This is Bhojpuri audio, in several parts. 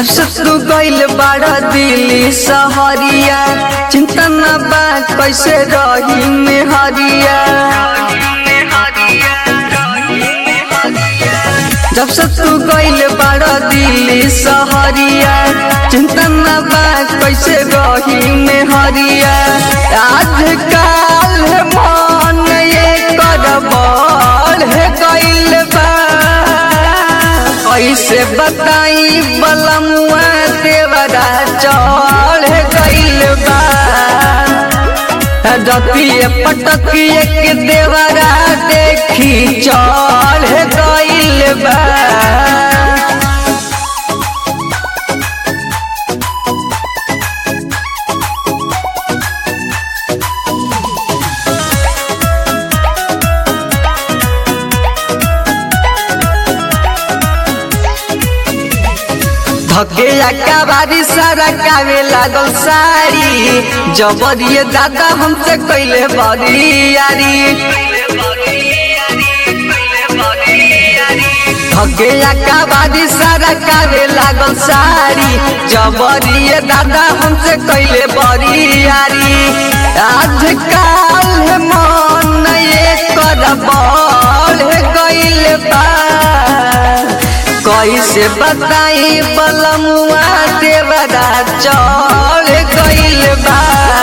जब से तू गइल बाड़ा दिल्ली सहरिया चिंता न बा कैसे रही में हरिया जब से तू गइल बाड़ा दिल्ली सहरिया चिंता न बा कैसे रही में हरिया आज काल मन ये कर बड़ है गइल बा कैसे बताई बलमुआ देवरा चढ़ गइल बा रतिए पटकिए के देवरा देखी चढ़ गइल बा धके बारी सारा कावे लागल साड़ी जबरिए दादा हमसे कैले बड़ी यारी धके बारी सारा कावे लागल साड़ी जबरिए दादा हमसे कैले बड़ी यारी आज काल मन ये कर बड़ गइल बा कैसे बताई बलमुआ देवरा चढ़ गइल बा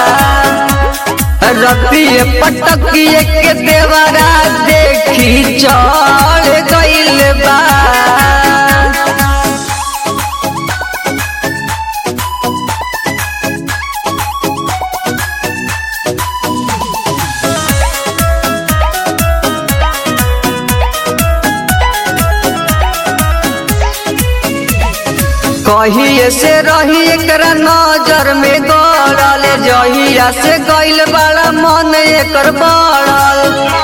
रतिए पटकिए के देवरा देखी चढ़ गइल बा कहिए से रही एकरा नजर में गड़ल जहिया से गइल बड़ा मन एकर बढ़ल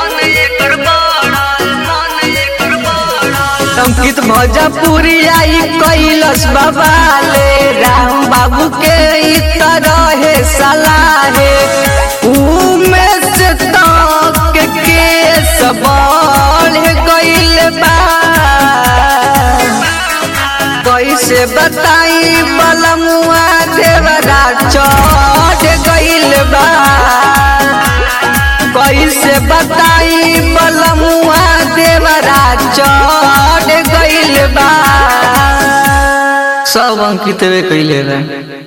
अंकित भोजपुरी आई कैलस बबाले राम बाबू के ई तरह सलाहे उमें से तक के सबल गइल बा कैसे बताई बलमुआ देवरा चढ़ गइल बा कैसे बताई बलमुआ देवरा चढ़ गइल बा सब अंकितवे कैले रहे